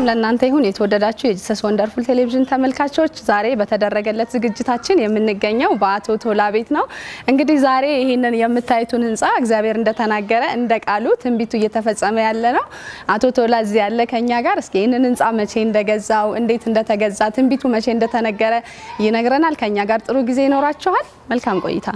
ለእናንተ ይሁን የተወደዳችሁ የጂሰስ ወንደርፉል ቴሌቪዥን ተመልካቾች፣ ዛሬ በተደረገለት ዝግጅታችን የምንገኘው በአቶ ቶላ ቤት ነው። እንግዲህ ዛሬ ይህንን የምታዩትን ህንፃ እግዚአብሔር እንደተናገረ እንደ ቃሉ ትንቢቱ እየተፈጸመ ያለ ነው። አቶ ቶላ እዚህ ያለ ከኛ ጋር እስኪ ይህንን ህንፃ መቼ እንደገዛው፣ እንዴት እንደተገዛ፣ ትንቢቱ መቼ እንደተነገረ ይነግረናል። ከኛ ጋር ጥሩ ጊዜ ይኖራችኋል። መልካም ቆይታ።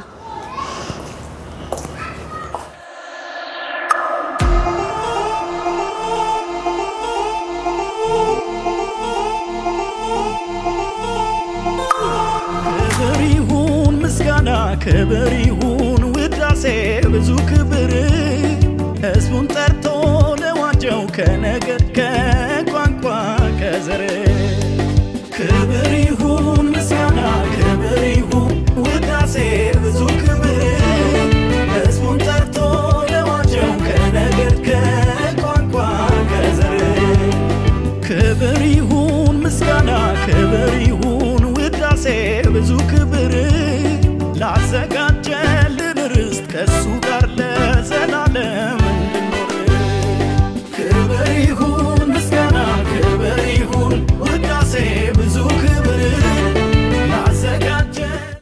ክብር ይሁን ምስጋና፣ ክብር ይሁን ውዳሴ፣ ብዙ ክብር ህዝቡን ጠርቶ ለዋጀው ከነገድ ከቋንቋ ከዘር ክብር ይሁን ምስጋና፣ ክብር ይሁን ውዳሴ፣ ብዙ ክብር ህዝቡን ጠርቶ ለዋጀው ከነገድ ከቋንቋ ከዘር ክብር ይሁን ምስጋና ክብር ይሁን ውዳሴ ብዙ ክብር ላዘጋጀልን ርስት ከእሱ ጋር ለዘላለም እንድኖር ክብር ይሁን ምስጋና ክብር ይሁን ውዳሴ ብዙ ክብር ላዘጋጀ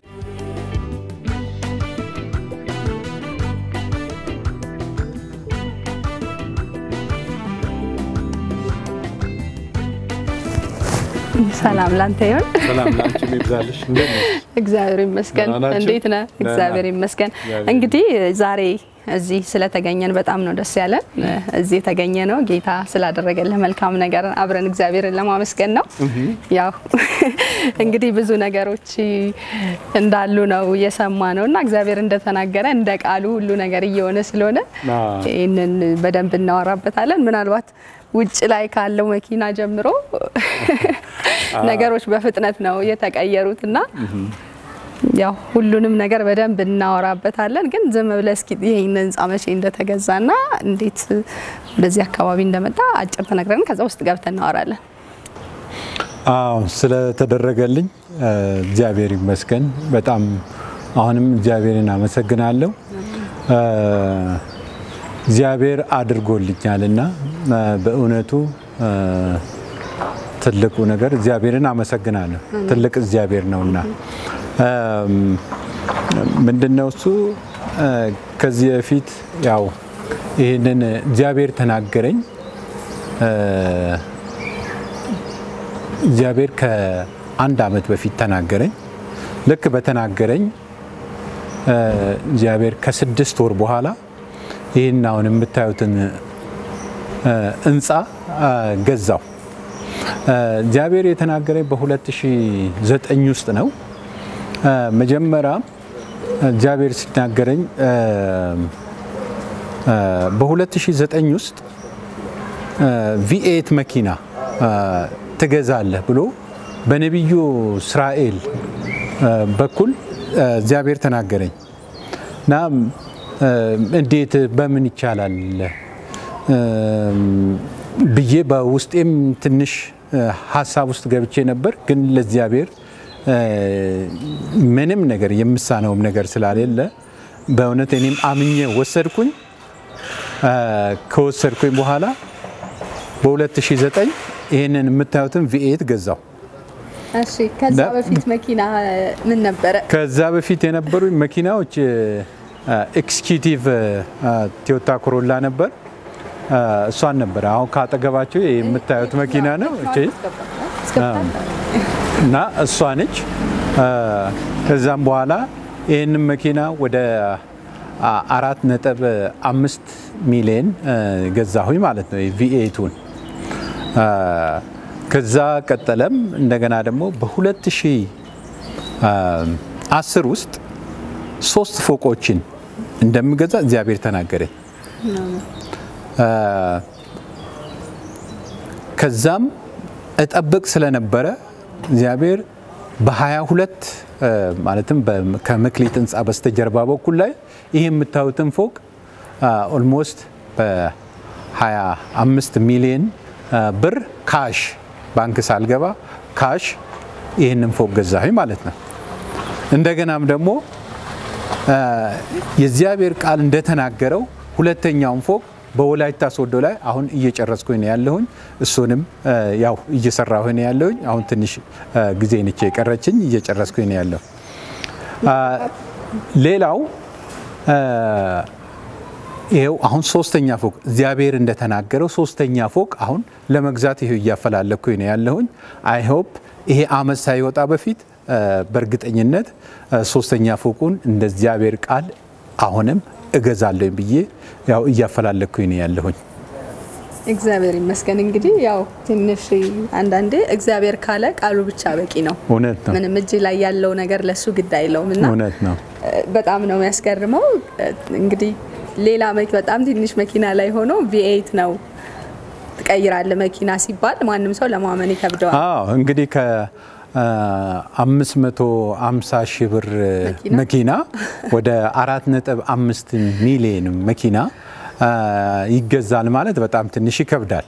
ሰላም ላንተ ይሁን። ሰላም ላንቺም ይብዛልሽ። እንዴት ነሽ? እግዚአብሔር ይመስገን። ደህና ናችሁ? እንዴት ነህ? ደህና። እግዚአብሔር ይመስገን። እግዚአብሔር እንግዲህ ዛሬ እዚህ ስለተገኘን በጣም ነው ደስ ያለን። እዚህ የተገኘ ነው ጌታ ስላደረገልህ መልካም ነገር አብረን እግዚአብሔርን ለማመስገን ነው። ያው እንግዲህ ብዙ ነገሮች እንዳሉ ነው እየሰማ ነው እና እግዚአብሔር እንደተናገረ እንደ ቃሉ ሁሉ ነገር እየሆነ ስለሆነ አዎ። ይህንን በደንብ እናወራበታለን። ምናልባት ውጭ ላይ ካለው መኪና ጀምሮ ነገሮች በፍጥነት ነው የተቀየሩት እና ያው ሁሉንም ነገር በደንብ እናወራበታለን። ግን ዝም ብለህ እስኪ ይሄን ህንፃ መቼ እንደተገዛና እንዴት በዚህ አካባቢ እንደመጣ አጭር ተነግረን ከዛ ውስጥ ገብተን እናወራለን። አዎ ስለተደረገልኝ እ፣ እግዚአብሔር ይመስገን። በጣም አሁንም እግዚአብሔርን አመሰግናለሁ። እ፣ እግዚአብሔር አድርጎልኛልና እ፣ በእውነቱ እ፣ ትልቁ ነገር እግዚአብሔርን አመሰግናለሁ። ትልቅ እግዚአብሔር ነውና እም፣ ምንድነው እሱ እ፣ ከዚህ በፊት ያው ይህንን እግዚአብሔር ተናገረኝ እ፣ እግዚአብሔር ከአንድ ዓመት በፊት ተናገረኝ። ልክ በተናገረኝ እ፣ እግዚአብሔር ከስድስት ወር በኋላ ይህን አሁን የምታዩትን እ፣ ህንፃ እ፣ ገዛው። እ፣ እግዚአብሔር የተናገረኝ በ2009 ውስጥ ነው። እ፣ መጀመሪያ እግዚአብሔር ሲናገረኝ እ፣ እ፣ በ2009 ውስጥ ቪኤት መኪና እ፣ ትገዛለህ ብሎ በነቢዩ እስራኤል እ፣ በኩል እ፣ እግዚአብሔር ተናገረኝ እና እ፣ እንዴት በምን ይቻላል እ፣ ብዬ በውስጤም ትንሽ እ፣ ሀሳብ ውስጥ ገብቼ ነበር። ግን ለእግዚአብሔር እ፣ ምንም ነገር የምሳነውም ነገር ስላሌለ በእውነት እኔም አምኜ ወሰድኩኝ። እ፣ ከወሰድኩኝ በኋላ በ2009 ይህንን የምታዩትን ቪኤት ገዛው። እሺ፣ ከዛ ዳ- በፊት መኪና ምን ነበረ? ከዛ በፊት የነበሩ መኪናዎች ኤክስኪዩቲቭ ቶዮታ ኮሮላ ነበር። አ፣ እሷን ነበር። አሁን ካጠገባቸው የምታዩት መኪና ነው እቺ እና እሷ ነች። አ፣ ከዛም በኋላ ይህንን መኪና ወደ አ፣ አራት ነጥብ አምስት ሚሊዮን አ፣ ገዛሁኝ ማለት ነው ቪኤቱን ከዛ ቀጠለም እንደገና ደግሞ በ2010 ውስጥ ሶስት ፎቆችን እንደምገዛ እግዚአብሔር ተናገረኝ። አ፣ ከዛም እጠብቅ ስለነበረ እግዚአብሔር በ22 አ፣ ማለትም በ- ከመክሊት ህንፃ በስተጀርባ በኩል ላይ ይህ የምታዩትን ፎቅ ኦልሞስት በ25 ሚሊዮን አ፣ ብር ካሽ ባንክ ሳልገባ ካሽ ይህንን ፎቅ ገዛሁኝ ማለት ነው። እንደገናም ደግሞ አ፣ የእግዚአብሔር ቃል እንደተናገረው ሁለተኛውን ፎቅ በወላይታ ሶዶ ላይ አሁን እየጨረስኩኝ ነው ያለሁኝ። እሱንም ያው እየሰራሁ ነው ያለሁኝ። አሁን ትንሽ ጊዜ ነች የቀረችኝ፣ እየጨረስኩኝ ነው ያለሁ። ሌላው ይሄው አሁን ሶስተኛ ፎቅ እግዚአብሔር እንደተናገረው ሶስተኛ ፎቅ አሁን ለመግዛት ይሄው እያፈላለኩኝ ነው ያለሁኝ። አይ ሆፕ ይሄ አመት ሳይወጣ በፊት በእርግጠኝነት ሶስተኛ ፎቁን እንደ እግዚአብሔር ቃል አሁንም እገዛለሁኝ ብዬ ያው እያፈላለኩኝ ነው ያለሁኝ። እግዚአብሔር ይመስገን። እንግዲህ ያው ትንሽ አንዳንዴ እግዚአብሔር ካለ ቃሉ ብቻ በቂ ነው። እውነት ነው። ምንም እጅ ላይ ያለው ነገር ለሱ ግድ አይለውም እና እውነት ነው። በጣም ነው የሚያስገርመው። እንግዲህ ሌላ በጣም ትንሽ መኪና ላይ ሆኖ ቪኤይት ነው ትቀይራለ መኪና ሲባል ማንም ሰው ለማመን ይከብደዋል። አዎ እንግዲህ ከ550 ሺህ ብር መኪና ወደ 4.5 ሚሊዮን መኪና ይገዛል ማለት በጣም ትንሽ ይከብዳል።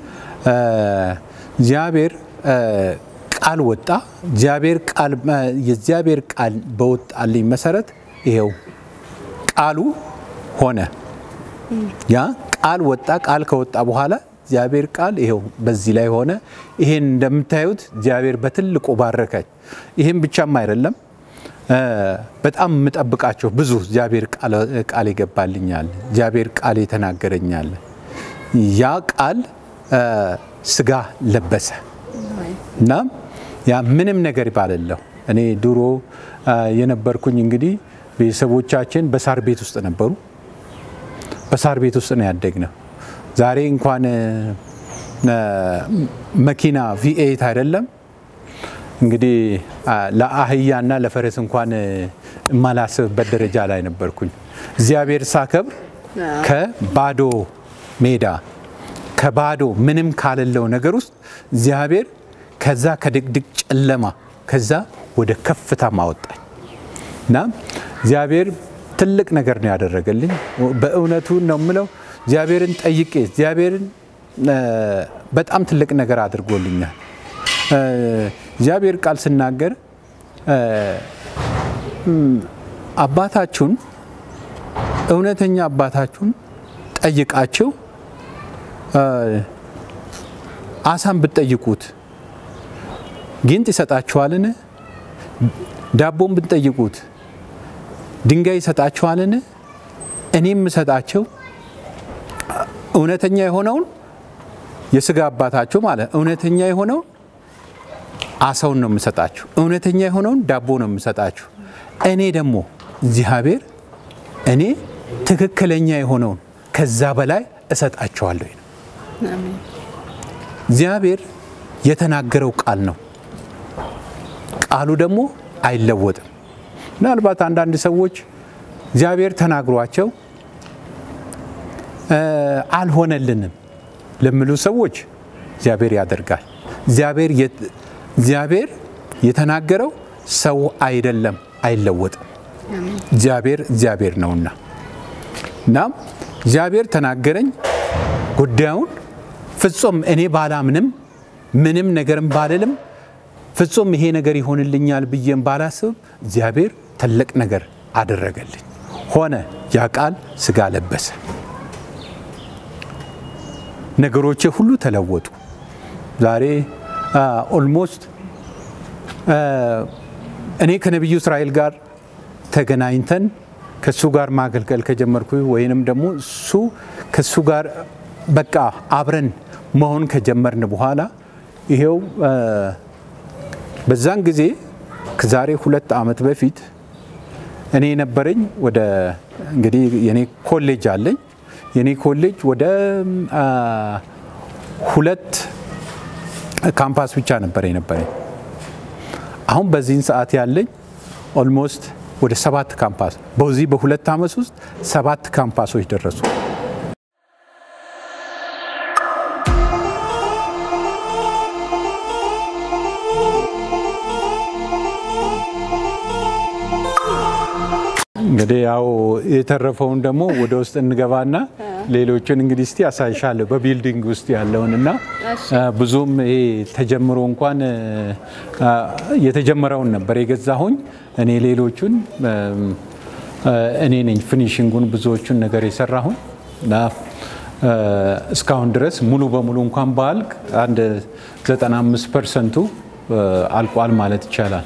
እግዚአብሔር ቃል ወጣ። እግዚአብሔር ቃል የእግዚአብሔር ቃል በወጣልኝ መሰረት ይሄው ቃሉ ሆነ። ያ ቃል ወጣ። ቃል ከወጣ በኋላ እግዚአብሔር ቃል ይሄው በዚህ ላይ ሆነ። ይሄን እንደምታዩት እግዚአብሔር በትልቁ ባረከኝ። ይሄን ብቻም አይደለም በጣም የምጠብቃቸው ብዙ እግዚአብሔር ቃል ይገባልኛል። እግዚአብሔር ቃል የተናገረኛል። ያ ቃል ስጋ ለበሰ እና ያ ምንም ነገር ባለለሁ እኔ ድሮ የነበርኩኝ እንግዲህ ቤተሰቦቻችን በሳር ቤት ውስጥ ነበሩ። በሳር ቤት ውስጥ ነው ያደግነው። ዛሬ እንኳን መኪና ቪኤት አይደለም እንግዲህ ለአህያና ለፈረስ እንኳን የማላስብበት ደረጃ ላይ ነበርኩኝ። እግዚአብሔር ሳከብር ከባዶ ሜዳ ከባዶ ምንም ካለለው ነገር ውስጥ እግዚአብሔር ከዛ ከድቅድቅ ጨለማ ከዛ ወደ ከፍታ ማወጣኝ እና እግዚአብሔር ትልቅ ነገር ነው ያደረገልኝ። በእውነቱ ነው የምለው እግዚአብሔርን ጠይቄ እግዚአብሔርን በጣም ትልቅ ነገር አድርጎልኛል። እግዚአብሔር ቃል ስናገር አባታችሁን እውነተኛ አባታችሁን ጠይቃችሁ አሳን ብትጠይቁት ጊንጥ ይሰጣችኋልን? ዳቦን ብትጠይቁት ድንጋይ ይሰጣችኋልን? እኔም የምሰጣቸው እውነተኛ የሆነውን የስጋ አባታችሁ ማለት እውነተኛ የሆነውን አሳውን ነው የምሰጣችሁ። እውነተኛ የሆነውን ዳቦ ነው የምሰጣችሁ። እኔ ደግሞ እግዚአብሔር እኔ ትክክለኛ የሆነውን ከዛ በላይ እሰጣችኋለሁ። እግዚአብሔር የተናገረው ቃል ነው። ቃሉ ደግሞ አይለወጥም። ምናልባት አንዳንድ ሰዎች እግዚአብሔር ተናግሯቸው አልሆነልንም ለሚሉ ሰዎች እግዚአብሔር ያደርጋል። እግዚአብሔር የተናገረው ሰው አይደለም፣ አይለወጥም። እግዚአብሔር እግዚአብሔር ነውና እናም እግዚአብሔር ተናገረኝ ጉዳዩን ፍጹም እኔ ባላምንም ምንም ነገርም ባልልም ፍጹም ይሄ ነገር ይሆንልኛል ብዬም ባላስብ እግዚአብሔር ትልቅ ነገር አደረገልኝ። ሆነ ያ ቃል ስጋ ለበሰ። ነገሮቼ ሁሉ ተለወጡ። ዛሬ ኦልሞስት እኔ ከነቢዩ እስራኤል ጋር ተገናኝተን ከሱ ጋር ማገልገል ከጀመርኩ ወይንም ደግሞ እሱ ከሱ ጋር በቃ አብረን መሆን ከጀመርን በኋላ ይሄው በዛን ጊዜ ከዛሬ ሁለት ዓመት በፊት እኔ የነበረኝ ወደ እንግዲህ የኔ ኮሌጅ አለኝ። የኔ ኮሌጅ ወደ ሁለት ካምፓስ ብቻ ነበር የነበረኝ። አሁን በዚህን ሰዓት ያለኝ ኦልሞስት ወደ ሰባት ካምፓስ በዚህ በሁለት ዓመት ውስጥ ሰባት ካምፓሶች ደረሱ። እንግዲህ ያው የተረፈውን ደግሞ ወደ ውስጥ እንገባና ሌሎችን እንግዲህ እስቲ ያሳይሻለሁ በቢልዲንግ ውስጥ ያለውን እና ብዙም ይሄ ተጀምሮ እንኳን የተጀመረውን ነበር የገዛሁኝ እኔ ሌሎቹን እኔ ነኝ ፊኒሽንጉን ብዙዎቹን ነገር የሰራሁኝ እና እስካሁን ድረስ ሙሉ በሙሉ እንኳን ባልቅ አንድ 95 ፐርሰንቱ አልቋል ማለት ይቻላል።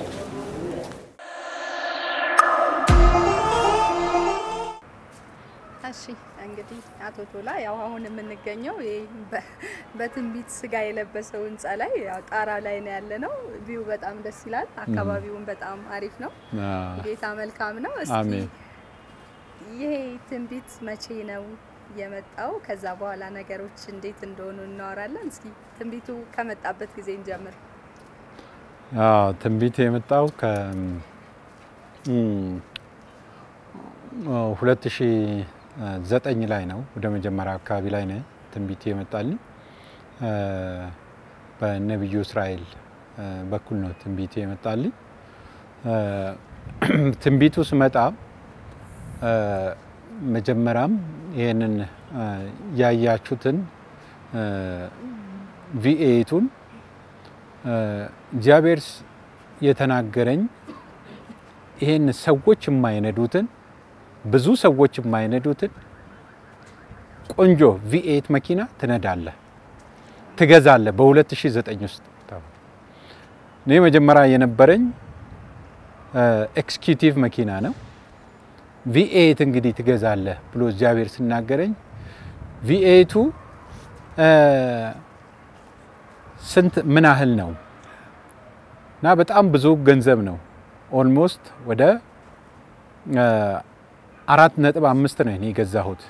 እሺ እንግዲህ አቶ ቶላ ያው አሁን የምንገኘው ይህ በትንቢት ስጋ የለበሰው ህንፃ ላይ ያው ጣራ ላይ ነው ያለ ነው። ቪው በጣም ደስ ይላል። አካባቢውን በጣም አሪፍ ነው። ጌታ መልካም ነው። እስቲ አሜን። ይሄ ትንቢት መቼ ነው የመጣው? ከዛ በኋላ ነገሮች እንዴት እንደሆኑ እናወራለን። እስኪ ትንቢቱ ከመጣበት ጊዜ እንጀምር። አዎ ትንቢት የመጣው ከ ሁለት ሺ ዘጠኝ ላይ ነው። ወደ መጀመሪያ አካባቢ ላይ ነው ትንቢት የመጣልኝ። በነቢዩ እስራኤል በኩል ነው ትንቢት የመጣልኝ። ትንቢቱ ስመጣ መጀመሪያም ይህንን ያያችሁትን ቪኤቱን እግዚአብሔር የተናገረኝ ይህን ሰዎች የማይነዱትን ብዙ ሰዎች የማይነዱትን ቆንጆ ቪኤት መኪና ትነዳለህ፣ ትገዛለህ። በ2009 ውስጥ እኔ መጀመሪያ የነበረኝ ኤክስኪዩቲቭ መኪና ነው። ቪኤት እንግዲህ ትገዛለህ ብሎ እግዚአብሔር ሲናገረኝ ቪኤቱ ስንት ምን ያህል ነው እና በጣም ብዙ ገንዘብ ነው። ኦልሞስት ወደ አራት ነጥብ አምስት ነው እኔ የገዛሁት።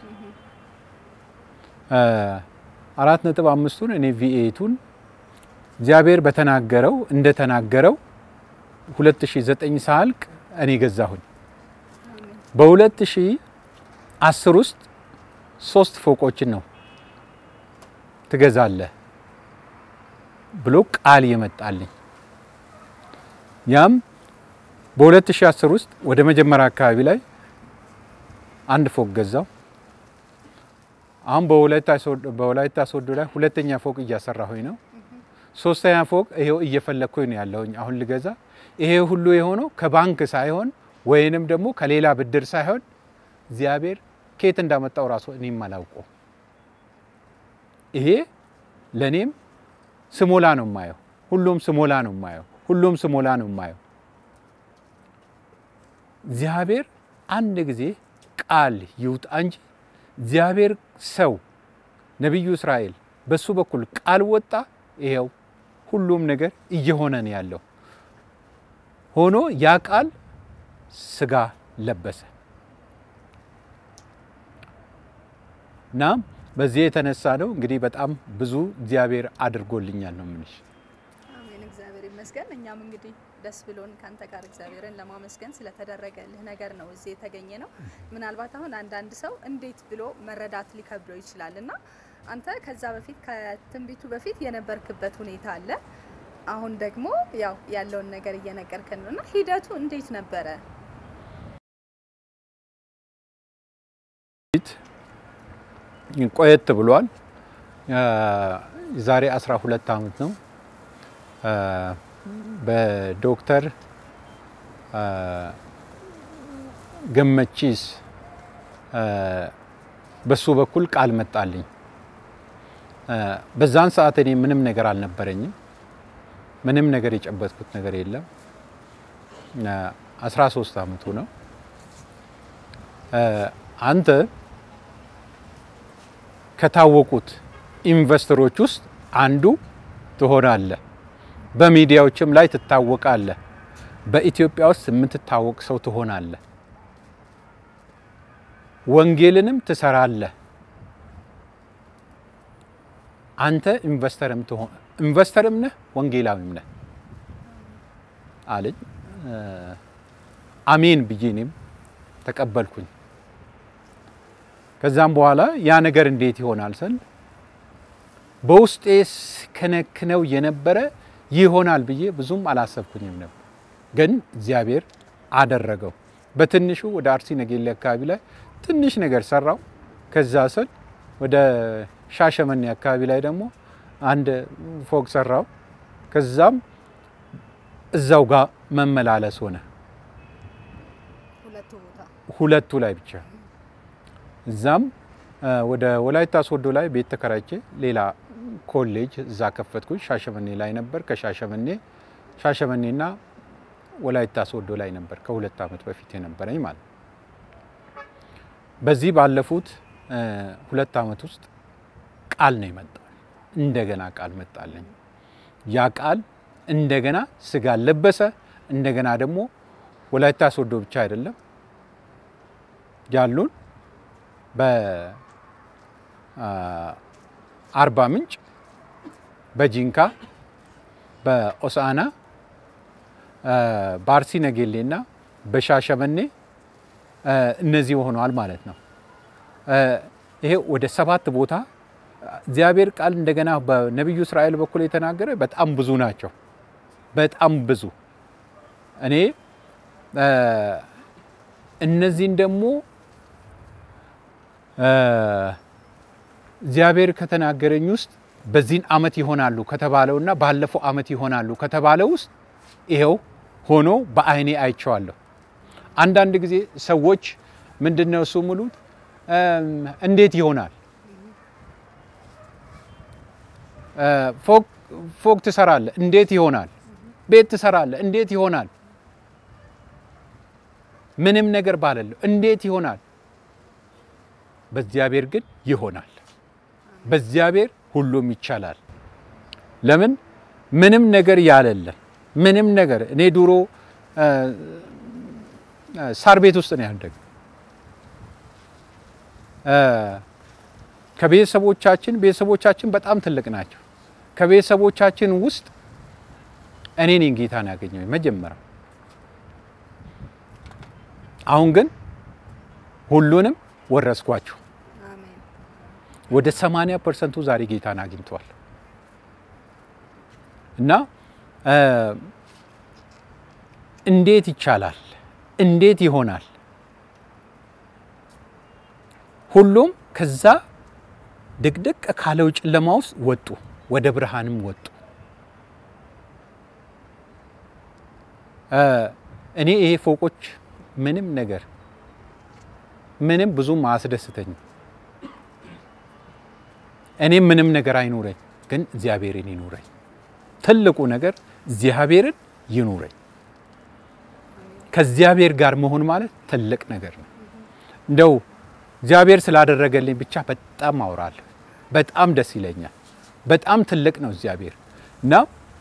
አራት ነጥብ አምስቱን እኔ ቪኤቱን እግዚአብሔር በተናገረው እንደተናገረው 2009 ሳልቅ እኔ ገዛሁኝ። በ2010 ውስጥ ሶስት ፎቆችን ነው ትገዛለህ ብሎ ቃል የመጣልኝ ያም በ2010 ውስጥ ወደ መጀመሪያ አካባቢ ላይ አንድ ፎቅ ገዛው። አሁን በወላይታ ሶዶ ላይ ሁለተኛ ፎቅ እያሰራሁኝ ነው። ሶስተኛ ፎቅ ይሄው እየፈለግኩኝ ነው ያለሁኝ አሁን ልገዛ። ይሄ ሁሉ የሆነው ከባንክ ሳይሆን ወይንም ደግሞ ከሌላ ብድር ሳይሆን እግዚአብሔር ከየት እንዳመጣው ራሱ እኔም አላውቀው። ይሄ ለእኔም ስሞላ ነው የማየው። ሁሉም ስሞላ ነው የማየው። ሁሉም ስሞላ ነው የማየው። እግዚአብሔር አንድ ጊዜ ቃል ይውጣ እንጂ እግዚአብሔር ሰው ነቢዩ እስራኤል በሱ በኩል ቃል ወጣ። ይሄው ሁሉም ነገር እየሆነ ነው ያለው። ሆኖ ያ ቃል ስጋ ለበሰ እና በዚህ የተነሳ ነው እንግዲህ በጣም ብዙ እግዚአብሔር አድርጎልኛል ነው የምልሽ። አሜን፣ እግዚአብሔር ይመስገን። እኛም እንግዲህ ደስ ብሎን ካንተ ጋር እግዚአብሔርን ለማመስገን ስለተደረገልህ ነገር ነው እዚህ የተገኘ ነው። ምናልባት አሁን አንዳንድ ሰው እንዴት ብሎ መረዳት ሊከብደው ይችላል እና አንተ ከዛ በፊት ከትንቢቱ በፊት የነበርክበት ሁኔታ አለ። አሁን ደግሞ ያው ያለውን ነገር እየነገርከን ነው እና ሂደቱ እንዴት ነበረ? ቆየት ብሏል። የዛሬ 12 ዓመት ነው በዶክተር ገመቺስ በሱ በኩል ቃል መጣልኝ። በዛን ሰዓት እኔ ምንም ነገር አልነበረኝም። ምንም ነገር የጨበጥኩት ነገር የለም። 13 ዓመቱ ነው። አንተ ከታወቁት ኢንቨስተሮች ውስጥ አንዱ ትሆናለህ። በሚዲያዎችም ላይ ትታወቃለህ። በኢትዮጵያ ውስጥ የምትታወቅ ሰው ትሆናለህ። ወንጌልንም ትሰራለህ። አንተ ኢንቨስተርም ትሆን ኢንቨስተርም ነህ ወንጌላዊም ነህ አለኝ። አሜን ብዬ እኔም ተቀበልኩኝ። ከዛም በኋላ ያ ነገር እንዴት ይሆናል ስል በውስጤ ከነክነው የነበረ ይሆናል ብዬ ብዙም አላሰብኩኝም ነበር። ግን እግዚአብሔር አደረገው። በትንሹ ወደ አርሲ ነገሌ አካባቢ ላይ ትንሽ ነገር ሰራው። ከዛ ስል ወደ ሻሸመኔ አካባቢ ላይ ደግሞ አንድ ፎቅ ሰራው። ከዛም እዛው ጋር መመላለስ ሆነ። ሁለቱ ቦታ ሁለቱ ላይ ብቻ እዛም ወደ ወላይታ ሶዶ ላይ ቤት ተከራይቼ ሌላ ኮሌጅ እዛ ከፈትኩኝ። ሻሸመኔ ላይ ነበር። ከሻሸመኔ ሻሸመኔና ወላይታ ሶዶ ላይ ነበር ከሁለት ዓመት በፊት የነበረኝ ማለት ነው። በዚህ ባለፉት ሁለት ዓመት ውስጥ ቃል ነው የመጣው። እንደገና ቃል መጣለኝ። ያ ቃል እንደገና ስጋ ለበሰ። እንደገና ደግሞ ወላይታ ሶዶ ብቻ አይደለም ያሉን በአርባ ምንጭ፣ በጂንካ፣ በኦሳና፣ በአርሲ ነገሌና በሻሸመኔ እነዚህ ሆነዋል ማለት ነው። ይሄ ወደ ሰባት ቦታ እግዚአብሔር ቃል እንደገና በነቢዩ እስራኤል በኩል የተናገረ በጣም ብዙ ናቸው። በጣም ብዙ እኔ እነዚህን ደግሞ እግዚአብሔር ከተናገረኝ ውስጥ በዚህን ዓመት ይሆናሉ ከተባለውና ባለፈው ዓመት ይሆናሉ ከተባለው ውስጥ ይኸው ሆኖ በዓይኔ አይቼዋለሁ። አንዳንድ ጊዜ ሰዎች ምንድን ነው እሱ ሙሉት እንዴት ይሆናል? ፎቅ ትሰራለህ፣ እንዴት ይሆናል? ቤት ትሰራለህ፣ እንዴት ይሆናል? ምንም ነገር ባለለሁ እንዴት ይሆናል? በእግዚአብሔር ግን ይሆናል። በእግዚአብሔር ሁሉም ይቻላል። ለምን ምንም ነገር ያለለን ምንም ነገር እኔ ድሮ ሳር ቤት ውስጥ ነው ያደግ ከቤተሰቦቻችን ቤተሰቦቻችን በጣም ትልቅ ናቸው። ከቤተሰቦቻችን ውስጥ እኔ ነኝ ጌታን ያገኘው መጀመሪያ። አሁን ግን ሁሉንም ወረስኳቸው። ወደ 80 ፐርሰንቱ ዛሬ ጌታን አግኝተዋል እና እንዴት ይቻላል? እንዴት ይሆናል? ሁሉም ከዛ ድቅድቅ ካለው ጨለማ ውስጥ ወጡ፣ ወደ ብርሃንም ወጡ። እኔ ይሄ ፎቆች ምንም ነገር ምንም ብዙም አያስደስተኝም። እኔም ምንም ነገር አይኑረኝ፣ ግን እግዚአብሔርን ይኑረኝ። ትልቁ ነገር እግዚአብሔርን ይኑረኝ። ከእግዚአብሔር ጋር መሆን ማለት ትልቅ ነገር ነው። እንደው እግዚአብሔር ስላደረገልኝ ብቻ በጣም አወራለሁ። በጣም ደስ ይለኛል። በጣም ትልቅ ነው እግዚአብሔር እና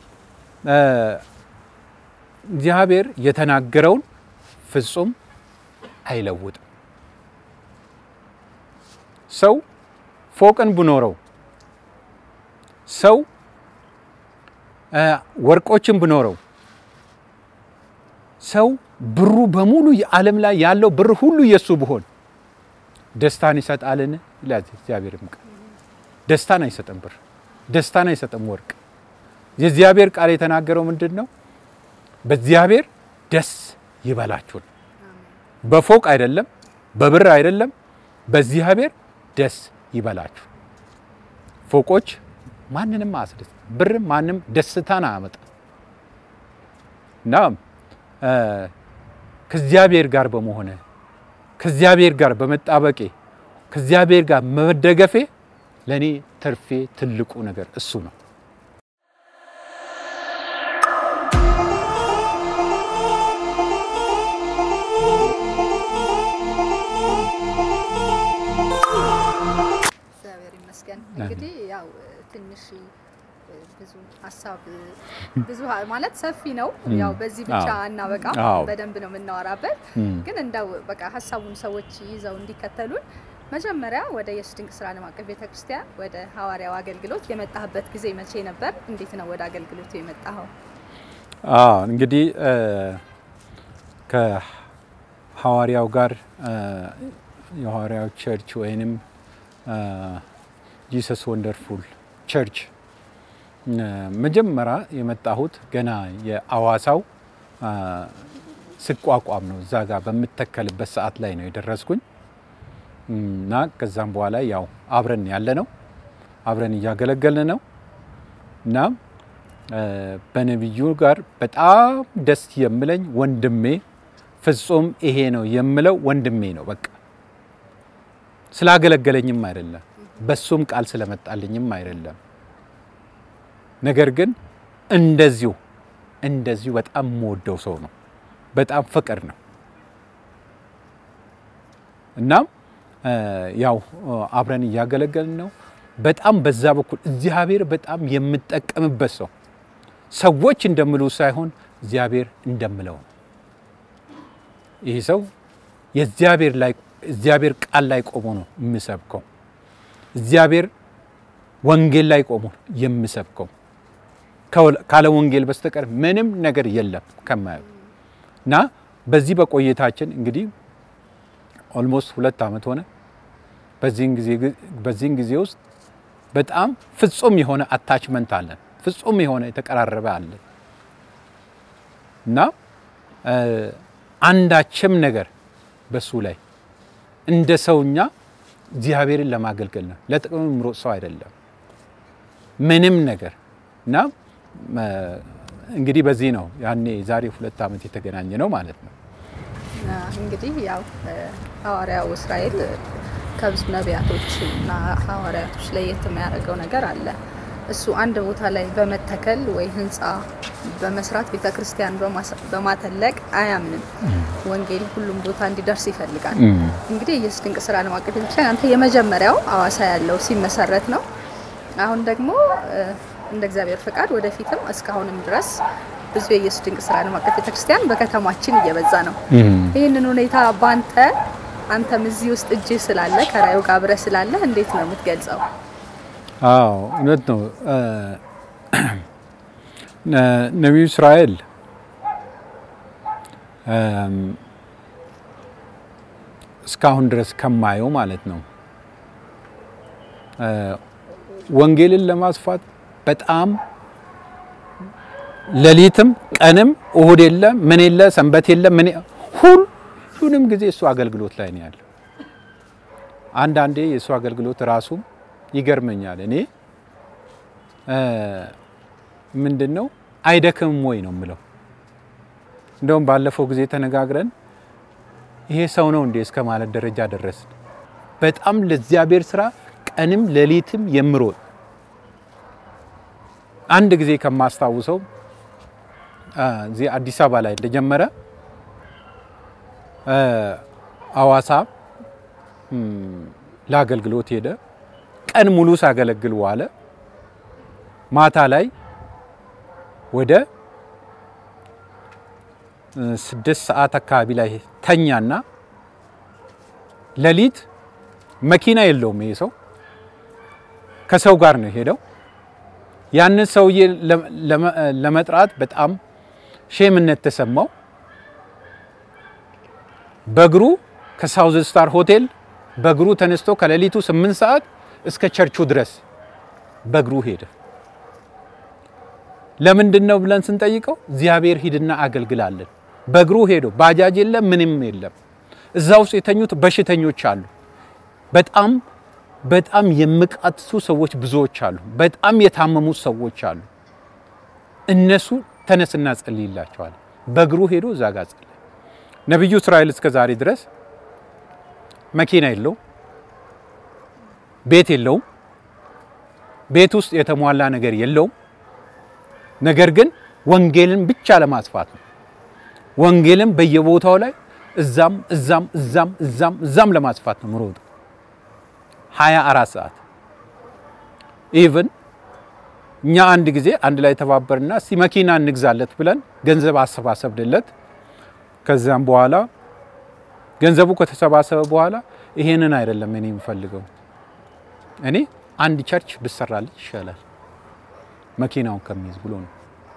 እግዚአብሔር የተናገረውን ፍጹም አይለውጥም። ሰው ፎቅን ብኖረው ሰው ወርቆችን ብኖረው ሰው ብሩ በሙሉ የዓለም ላይ ያለው ብር ሁሉ የሱ ብሆን ደስታን ይሰጣልን? ይላል እግዚአብሔርም ቃል። ደስታን አይሰጥም ብር፣ ደስታን አይሰጥም ወርቅ። የእግዚአብሔር ቃል የተናገረው ምንድን ነው? በእግዚአብሔር ደስ ይበላችሁን። በፎቅ አይደለም፣ በብር አይደለም፣ በእግዚአብሔር ደስ ይበላችሁ። ፎቆች ማንንም አያስደስት፣ ብር ማንም ደስታን አያመጣም። እና ከእግዚአብሔር ጋር በመሆነ ከእግዚአብሔር ጋር በመጣበቄ ከእግዚአብሔር ጋር መደገፌ ለእኔ ትርፌ ትልቁ ነገር እሱ ነው። እግዚአብሔር ይመስገን። እንግዲህ ያው ትንሽ ብዙ ሀሳብ ብዙ ማለት ሰፊ ነው። ያው በዚህ ብቻ አዎ። አናበቃም፣ አዎ። በደንብ ነው የምናወራበት። እም። ግን እንደው በቃ ሀሳቡን ሰዎች ይዘው እንዲከተሉን መጀመሪያ ወደ ኢየሱስ ድንቅ ስራ ዓለም አቀፍ ቤተክርስቲያን ወደ ሐዋርያው አገልግሎት የመጣህበት ጊዜ መቼ ነበር? እንዴት ነው ወደ አገልግሎቱ የመጣኸው? አዎ እንግዲህ እ፣ ከሐዋርያው ጋር እ፣ የሐዋርያው ቸርች ወይንም ጂሰስ ወንደርፉል ቸርች እ፣ መጀመሪያ የመጣሁት ገና የአዋሳው እ፣ ስቋቋም ነው። እዛ ጋር በምተከልበት ሰዓት ላይ ነው የደረስኩኝ እና ከዛም በኋላ ያው አብረን ያለ ነው አብረን እያገለገልን ነው እና እ፣ በነቢዩ ጋር በጣም ደስ የምለኝ ወንድሜ ፍጹም ይሄ ነው የምለው ወንድሜ ነው። በቃ ስላገለገለኝም አይደለም፣ በሱም ቃል ስለመጣልኝም አይደለም። ነገር ግን እንደዚሁ እንደዚሁ በጣም የምወደው ሰው ነው። በጣም ፍቅር ነው። እናም ያው አብረን እያገለገልን ነው። በጣም በዛ በኩል እግዚአብሔር በጣም የምጠቀምበት ሰው ሰዎች እንደምሉ ሳይሆን እግዚአብሔር እንደምለው ነው። ይህ ሰው የእግዚአብሔር ላይ እግዚአብሔር ቃል ላይ ቆሞ ነው የምሰብከው። እግዚአብሔር ወንጌል ላይ ቆሞ የምሰብከው ካለ ወንጌል በስተቀር ምንም ነገር የለም ከማየው እና በዚህ በቆይታችን እንግዲህ ኦልሞስት ሁለት ዓመት ሆነ። በዚህን ጊዜ ውስጥ በጣም ፍጹም የሆነ አታችመንት አለን፣ ፍጹም የሆነ የተቀራረበ አለን እና አንዳችም ነገር በሱ ላይ እንደ ሰውኛ እግዚአብሔርን ለማገልገል ነው። ለጥቅም ምሮጥ ሰው አይደለም ምንም ነገር እና እንግዲህ በዚህ ነው ያኔ ዛሬ ሁለት ዓመት የተገናኘ ነው ማለት ነው። እንግዲህ ያው ሐዋርያው እስራኤል ከብዙ ነቢያቶች እና ሐዋርያቶች ለየት የሚያደርገው ነገር አለ። እሱ አንድ ቦታ ላይ በመተከል ወይ ህንፃ በመስራት ቤተ ክርስቲያን በማተለቅ አያምንም። ወንጌል ሁሉም ቦታ እንዲደርስ ይፈልጋል። እንግዲህ ኢየሱስ ድንቅ ስራ ዓለም አቀፍ ቤተክርስቲያን አንተ የመጀመሪያው አዋሳ ያለው ሲመሰረት ነው። አሁን ደግሞ እንደ እግዚአብሔር ፈቃድ ወደፊትም እስካሁንም ድረስ ብዙ የኢየሱስ ድንቅ ስራ ዓለም አቀፍ ቤተክርስቲያን በከተማችን እየበዛ ነው። ይህንን ሁኔታ ባንተ አንተም እዚህ ውስጥ እጅ ስላለ ከራዩ ጋር አብረህ ስላለ እንዴት ነው የምትገልጸው? አዎ እውነት ነው። ነቢዩ እስራኤል እስካሁን ድረስ ከማየው ማለት ነው ወንጌልን ለማስፋት በጣም ሌሊትም ቀንም እሁድ የለ ምን የለ ሰንበት የለ ምን ሁሉንም ጊዜ እሱ አገልግሎት ላይ ነው ያለው። አንዳንዴ የእሱ አገልግሎት ራሱ ይገርመኛል። እኔ ምንድን ነው አይደክምም ወይ ነው የምለው። እንደውም ባለፈው ጊዜ ተነጋግረን ይሄ ሰው ነው እንዴ እስከ ማለት ደረጃ ደረስን። በጣም ለእግዚአብሔር ስራ ቀንም ሌሊትም የምሮጥ አንድ ጊዜ ከማስታውሰው እዚህ አዲስ አበባ ላይ እንደጀመረ አዋሳ ለአገልግሎት ሄደ። ቀን ሙሉ ሳገለግል ዋለ። ማታ ላይ ወደ ስድስት ሰዓት አካባቢ ላይ ተኛና ሌሊት መኪና የለውም ይሄ ሰው ከሰው ጋር ነው የሄደው። ያንን ሰውዬ ለመጥራት በጣም ሼምነት ተሰማው። በእግሩ ከሳውዝ ስታር ሆቴል በእግሩ ተነስቶ ከሌሊቱ ስምንት ሰዓት እስከ ቸርቹ ድረስ በእግሩ ሄደ። ለምንድን ነው ብለን ስንጠይቀው እግዚአብሔር ሂድና አገልግላለን። በእግሩ ሄዶ ባጃጅ የለም ምንም የለም። እዛ ውስጥ የተኙት በሽተኞች አሉ። በጣም በጣም የሚቃትቱ ሰዎች ብዙዎች አሉ። በጣም የታመሙ ሰዎች አሉ። እነሱ ተነስና ጸልይላቸዋል። በእግሩ ሄዶ እዛ ጋር ጸለየ። ነቢዩ እስራኤል እስከ ዛሬ ድረስ መኪና የለውም፣ ቤት የለውም፣ ቤት ውስጥ የተሟላ ነገር የለውም። ነገር ግን ወንጌልን ብቻ ለማስፋት ነው። ወንጌልን በየቦታው ላይ እዛም እዛም እዛም እዛም እዛም ለማስፋት ነው ምሮጥ ሀያ አራት ሰዓት ኢቭን እኛ አንድ ጊዜ አንድ ላይ ተባበርና እስቲ መኪና እንግዛለት ብለን ገንዘብ አሰባሰብንለት። ከዛም በኋላ ገንዘቡ ከተሰባሰበ በኋላ ይሄንን አይደለም እኔ የምፈልገው እኔ አንድ ቸርች ብሰራልኝ ይሻላል መኪናውን ከሚይዝ ብሎ ነው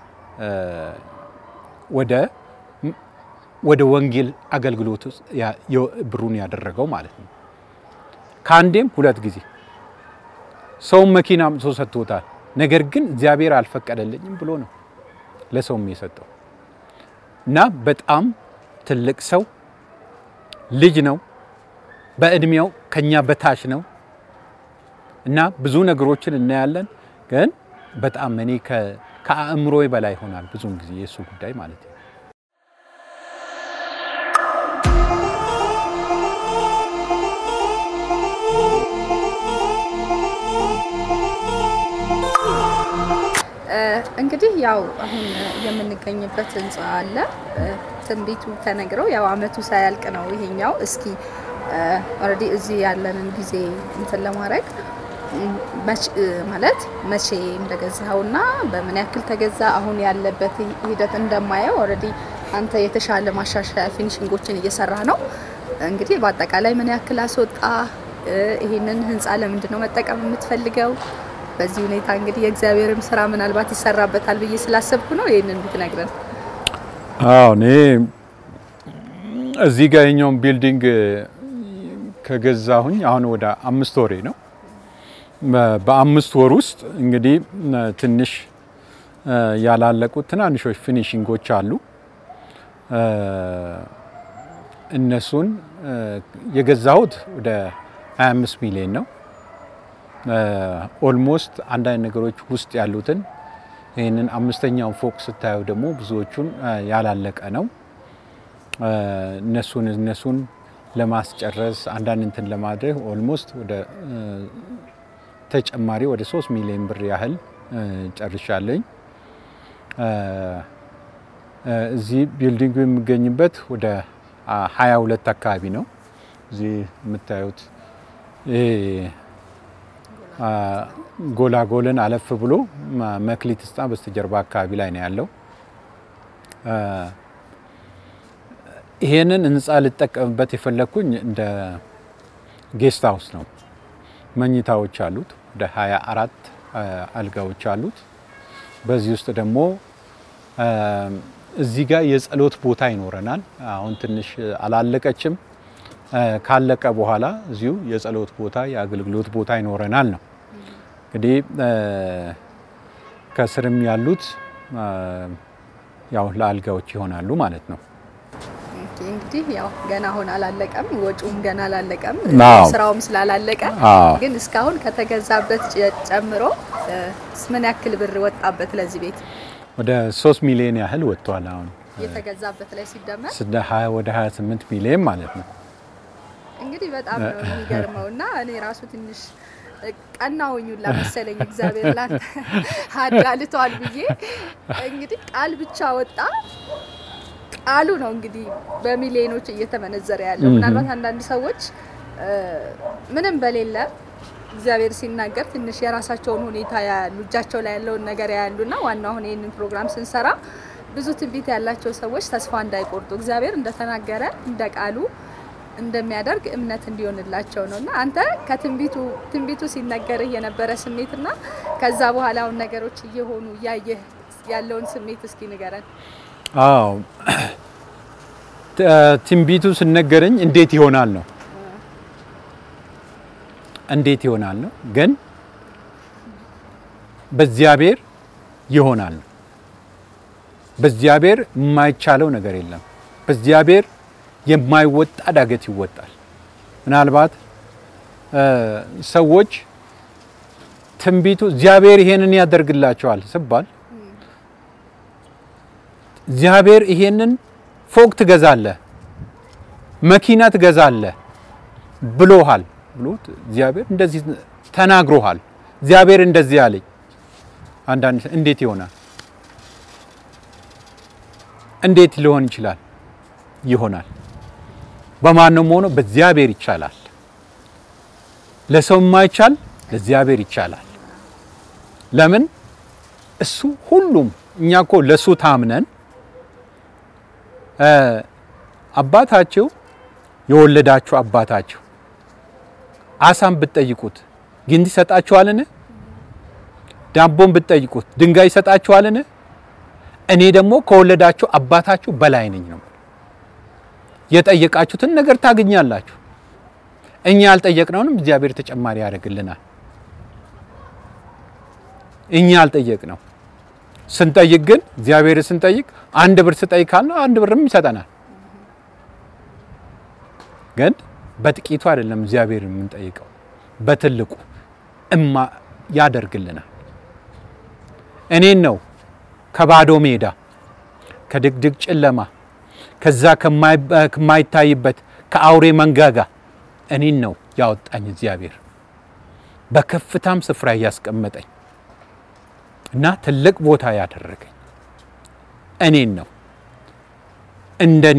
ወደ ወደ ወንጌል አገልግሎት ውስጥ ብሩን ያደረገው ማለት ነው። ከአንዴም ሁለት ጊዜ ሰውም መኪና አምጥቶ ሰጥቶታል። ነገር ግን እግዚአብሔር አልፈቀደልኝም ብሎ ነው ለሰውም የሰጠው እና በጣም ትልቅ ሰው ልጅ ነው። በእድሜው ከኛ በታች ነው እና ብዙ ነገሮችን እናያለን። ግን በጣም እኔ ከአእምሮ በላይ ይሆናል ብዙውን ጊዜ የእሱ ጉዳይ ማለት ነው። እንግዲህ ያው አሁን የምንገኝበት ህንፃ አለ። ትንቢቱ ተነግረው ያው አመቱ ሳያልቅ ነው ይሄኛው። እስኪ ኦልሬዲ እዚህ ያለንን ጊዜ እንትን ለማድረግ ማለት መቼ እንደገዛኸውና በምን ያክል ተገዛ አሁን ያለበት ሂደት እንደማየው ኦልሬዲ አንተ የተሻለ ማሻሻያ ፊኒሽንጎችን እየሰራ ነው። እንግዲህ በአጠቃላይ ምን ያክል አስወጣ? ይሄንን ህንፃ ለምንድን ነው መጠቀም የምትፈልገው? በዚህ ሁኔታ እንግዲህ የእግዚአብሔርም ስራ ምናልባት ይሰራበታል ብዬ ስላሰብኩ ነው ይህንን ብትነግረን። አዎ እኔ እዚህ ጋር የኛውን ቢልዲንግ ከገዛሁኝ አሁን ወደ አምስት ወሬ ነው። በአምስት ወር ውስጥ እንግዲህ ትንሽ ያላለቁት ትናንሾች ፊኒሽንጎች አሉ። እነሱን የገዛሁት ወደ 25 ሚሊዮን ነው። ኦልሞስት አንዳንድ ነገሮች ውስጥ ያሉትን ይህንን አምስተኛውን ፎቅ ስታየው ደግሞ ብዙዎቹን ያላለቀ ነው። እነሱን እነሱን ለማስጨረስ አንዳንድ እንትን ለማድረግ ኦልሞስት ወደ ተጨማሪ ወደ 3 ሚሊዮን ብር ያህል ጨርሻለኝ። እዚህ ቢልዲንጉ የሚገኝበት ወደ 22 አካባቢ ነው። እዚህ የምታዩት ጎላጎልን አለፍ ብሎ መክሊት ስጣ በስተጀርባ አካባቢ ላይ ነው ያለው። ይሄንን ህንፃ ልጠቀምበት የፈለግኩኝ እንደ ጌስት ሀውስ ነው። መኝታዎች አሉት፣ ወደ 24 አልጋዎች አሉት። በዚህ ውስጥ ደግሞ እዚህ ጋር የጸሎት ቦታ ይኖረናል። አሁን ትንሽ አላለቀችም። ካለቀ በኋላ እዚሁ የጸሎት ቦታ የአገልግሎት ቦታ ይኖረናል ነው እንግዲህ ከስርም ያሉት ያው ለአልጋዎች ይሆናሉ ማለት ነው። እንግዲህ ያው ገና አሁን አላለቀም፣ ወጪውም ገና አላለቀም፣ አዎ። ስራውም ስላላለቀ አዎ። ግን እስካሁን ከተገዛበት ጨምሮ ምን ያክል ብር ወጣበት ለዚህ ቤት ወደ 3 ሚሊዮን ያህል ወጥቷል። አሁን የተገዛበት ላይ ሲደመር ስደ 20 ወደ 28 ሚሊዮን ማለት ነው። እንግዲህ በጣም ነው የሚገርመው እና እኔ ራሱ ትንሽ ቀናሁኝ ሁላ መሰለኝ እግዚአብሔር ላንተ አዳልቷል ብዬ እንግዲህ ቃል ብቻ ወጣ። ቃሉ ነው እንግዲህ በሚሊዮኖች እየተመነዘረ ያለው። ምናልባት አንዳንድ ሰዎች ምንም በሌለ እግዚአብሔር ሲናገር ትንሽ የራሳቸውን ሁኔታ ያያሉ፣ እጃቸው ላይ ያለውን ነገር ያያሉ እና ዋናው አሁን ይህንን ፕሮግራም ስንሰራ ብዙ ትንቢት ያላቸው ሰዎች ተስፋ እንዳይቆርጡ እግዚአብሔር እንደተናገረ እንደ ቃሉ እንደሚያደርግ እምነት እንዲሆንላቸው ነው እና አንተ ከትንቢቱ ትንቢቱ ሲነገርህ የነበረ ስሜትና ከዛ በኋላ አሁን ነገሮች እየሆኑ እያየህ ያለውን ስሜት እስኪ ንገረን። አዎ ትንቢቱ ስነገረኝ እንዴት ይሆናል ነው እንዴት ይሆናል ነው ግን በእግዚአብሔር ይሆናል ነው። በእግዚአብሔር የማይቻለው ነገር የለም። በእግዚአብሔር የማይወጣ ዳገት ይወጣል። ምናልባት ሰዎች ትንቢቱ እግዚአብሔር ይሄንን ያደርግላቸዋል ስባል እግዚአብሔር ይሄንን ፎቅ ትገዛለህ፣ መኪና ትገዛለህ ብሎሃል ብሎት እግዚአብሔር እንደዚህ ተናግሮሃል። እግዚአብሔር እንደዚህ አለኝ። አንዳንድ እንዴት ይሆናል? እንዴት ሊሆን ይችላል? ይሆናል። በማንም ሆኖ በእግዚአብሔር ይቻላል። ለሰው የማይቻል ለእግዚአብሔር ይቻላል። ለምን እሱ ሁሉም እኛ እኮ ለእሱ ታምነን አባታቸው የወለዳችሁ አባታችሁ አሳን ብትጠይቁት ግንድ ይሰጣችኋልን? ዳቦን ብትጠይቁት ድንጋይ ይሰጣችኋልን? እኔ ደግሞ ከወለዳችሁ አባታችሁ በላይ ነኝ ነው። የጠየቃችሁትን ነገር ታገኛላችሁ። እኛ ያልጠየቅነውንም እግዚአብሔር ተጨማሪ ያደርግልናል። እኛ ያልጠየቅነው ስንጠይቅ ግን እግዚአብሔር ስንጠይቅ አንድ ብር ስጠይቅ ካልነው አንድ ብርም ይሰጠናል። ግን በጥቂቱ አይደለም እግዚአብሔር የምንጠይቀው በትልቁ እማ ያደርግልናል። እኔን ነው ከባዶ ሜዳ ከድቅድቅ ጨለማ ከዛ ከማይታይበት ከአውሬ መንጋጋ እኔን ነው ያወጣኝ እግዚአብሔር በከፍታም ስፍራ እያስቀመጠኝ እና ትልቅ ቦታ ያደረገኝ እኔን ነው። እንደኔ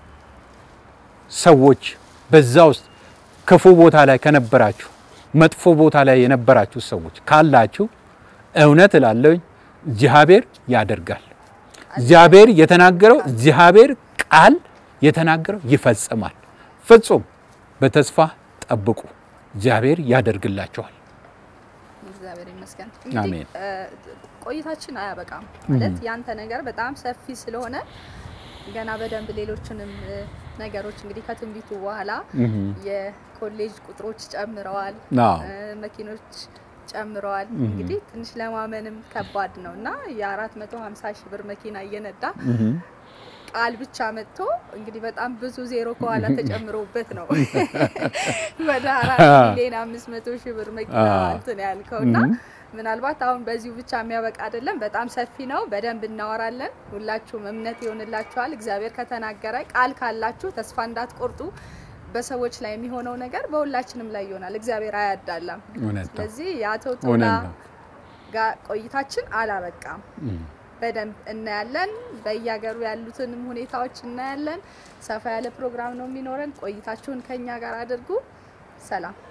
ሰዎች በዛ ውስጥ ክፉ ቦታ ላይ ከነበራችሁ መጥፎ ቦታ ላይ የነበራችሁ ሰዎች ካላችሁ እውነት እላለሁኝ እግዚአብሔር ያደርጋል። እግዚአብሔር የተናገረው እግዚአብሔር ቃል የተናገረው ይፈጽማል። ፍጹም በተስፋ ጠብቁ፣ እግዚአብሔር ያደርግላችኋል። እግዚአብሔር ይመስገን። አሜን። እንግዲህ እ፣ ቆይታችን አያበቃም ማለት ያንተ ነገር በጣም ሰፊ ስለሆነ ገና በደንብ ሌሎችንም እ፣ ነገሮች እንግዲህ ከትንቢቱ በኋላ የኮሌጅ ቁጥሮች ጨምረዋል፣ አዎ። እ፣ መኪኖች ጨምረዋል። እንግዲህ ትንሽ ለማመንም ከባድ ነው እና የ450 ሺህ ብር መኪና እየነዳ ቃል ብቻ መጥቶ እንግዲህ በጣም ብዙ ዜሮ ከኋላ ተጨምሮበት ነው ወደ አራት ሚሊዮን አምስት መቶ ሺህ ብር መኪና አዎ። እንትን ያልከው እና ምናልባት አሁን በዚሁ ብቻ የሚያበቃ አይደለም። በጣም ሰፊ ነው። በደንብ እናወራለን። ሁላችሁም እምነት ይሆንላችኋል። እግዚአብሔር ከተናገረ ቃል ካላችሁ ተስፋ እንዳትቆርጡ። በሰዎች ላይ የሚሆነው ነገር በሁላችንም ላይ ይሆናል። እግዚአብሔር አያዳላም። እውነት ነው። ስለዚህ የአቶ ቶላ እውነት ነው። ጋር ቆይታችን አላበቃም። በደንብ እናያለን። በየሀገሩ ያሉትንም ሁኔታዎች እናያለን። ሰፋ ያለ ፕሮግራም ነው የሚኖረን። ቆይታችሁን ከኛ ጋር አድርጉ። ሰላም